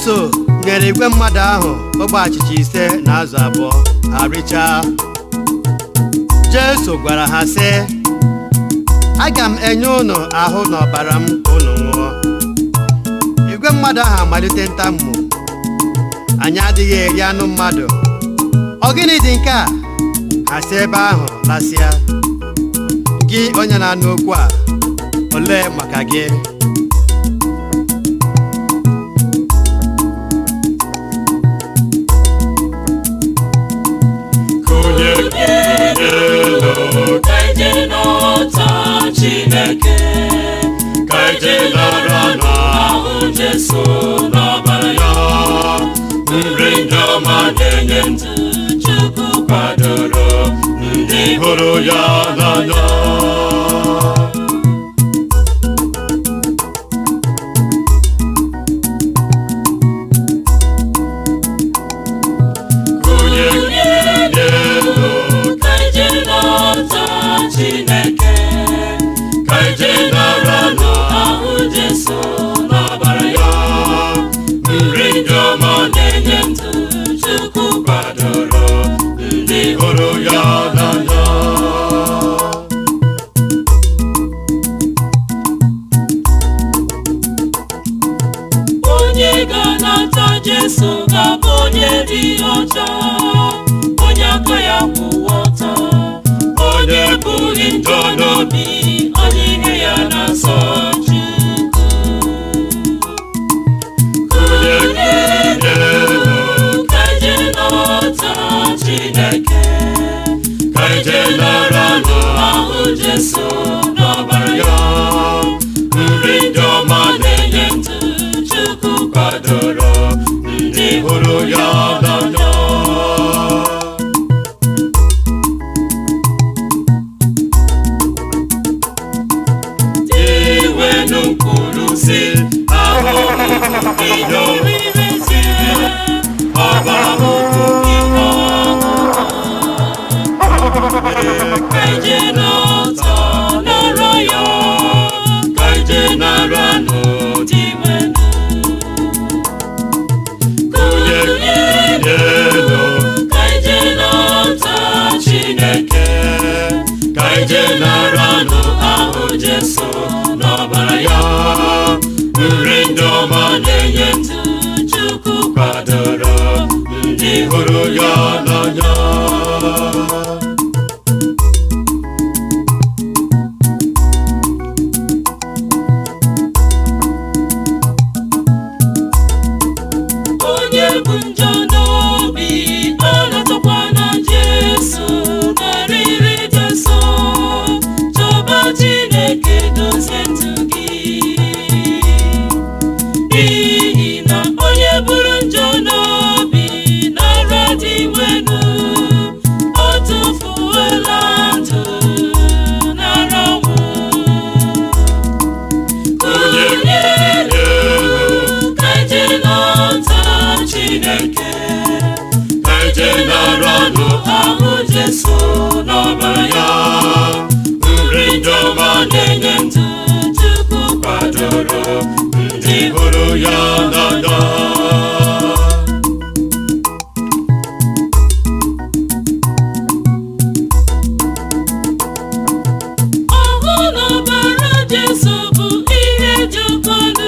Jesu nyere igwe mmadụ ahụ ogbe achịcha ise na azụ abụọ ha richaa Jesu gwara ha sị aga m enye unu ahụ na ọbara m ka unu ṅụọ igwe mmadụ ahụ amalite ntamu anyị adịghị eri anụ mmadụ ọ gịnị dị nke a ha si ebe ahụ lasịa gị onye na-anụ okwu a olee maka gị Onye elu ka ije n'ọta Chineke ka ije nara ahụ Jesu n'ọbara ya nri ndị ọma na-enye ndụ Chukwu kwadoro ndị hụrụ ya n'anya onye elu ka ije n'ọta Chineke ka ije nara ahụ Jesu n'ọbara ya nri ndị ọma na-enye ndụ Chukwu kwadoro ndị hụrụ ya n'anya onye ga-anata Jesu ga-abụ onye dị ọcha onye aka ya kwụwa ọtọ onye bụghị njọ n'obi onye ihe ya na-asọ Chukwu onye elu ka ije n'ọta Chineke ka ije nara ahụ Jesu n'ọbara ya nri ndị ọma na-enye ndụ Chukwu kwadoro ndị hụrụ ya n'anya iwenu mkpụrụ si ahụhụ ihe oriri zie ọbara ụkwụ ihe ọṅụṅụ ka ije n'ọtọ nara ya ka ije nara n'ụdị wenu onye elu ka ije n'ọta Chineke ka ije nara ahụ Jesu n'ọbara ya nri ndị ọma na-enye ndụ Chukwu kwadoro ndị hụrụ ya n'anya onye bụ njọ n'obi ọ na-atọkwa na Jesu narịrị dị nsọ chọba Chineke dozie ndụ gị n'ihi na onye bụrụ njọ n'obi nara dị wenu ọ tụfuola ndụ nara ọnwụ onye elu ka ije n'ọta Chineke ka ije nara ahụ Jesu n'ọbara ya nri ndị ọma na-enye ndụ Chukwu kwadoro ndị hụrụ ya n'anya ọhụ n'ọbara Jesu bụ ihe dị oke ọnụ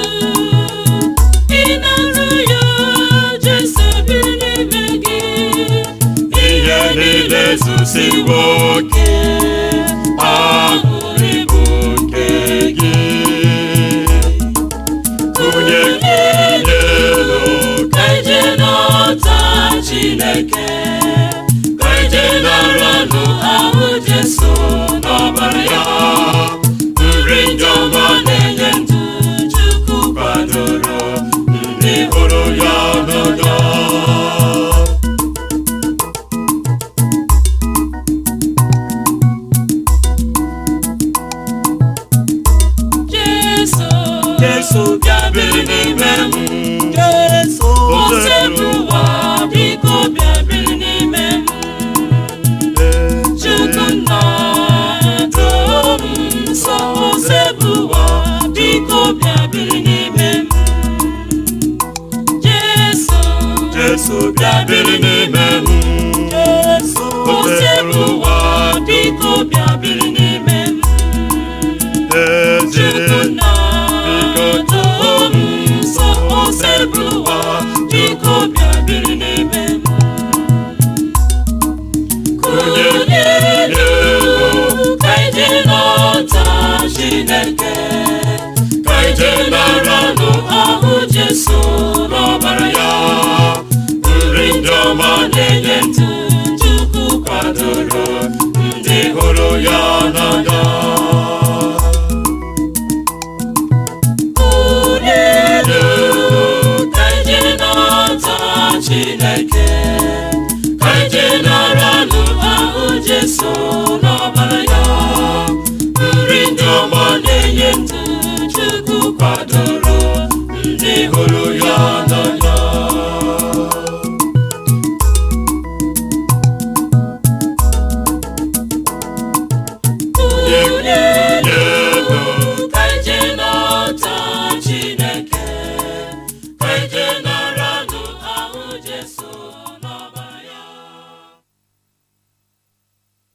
ịnarụ ya Jesu biri n'ime gị ihe niile zusiwo oke aṅụrị bụ nke gị onye elu ka ije n'ọta Chineke ka ije nara ahụ Jesu n'ọbara ya nri ndị ọma na-enye ndụ Chukwu kwadoro ndị hụrụ ya n'anya Jesu Jesu bịa biri n'ime m Jesu Osebu ụwa biko bịa biri n'ime m Chukwu nna doo m nsọ Osebu ụwa biko bịa biri n'ime m Chineke ka ije naranụ ahụ Jesu n'ọbara ya nri ndị ọma na-enye ndụ Chukwu kwadoro ndị hụrụ ya n'anya Unu ka ije nata Chineke ka ije naranụ ahụ Jesu n'ọbara ya nri ndị ọma na-enye ndụ Chukwu kwadoro ndị hụrụ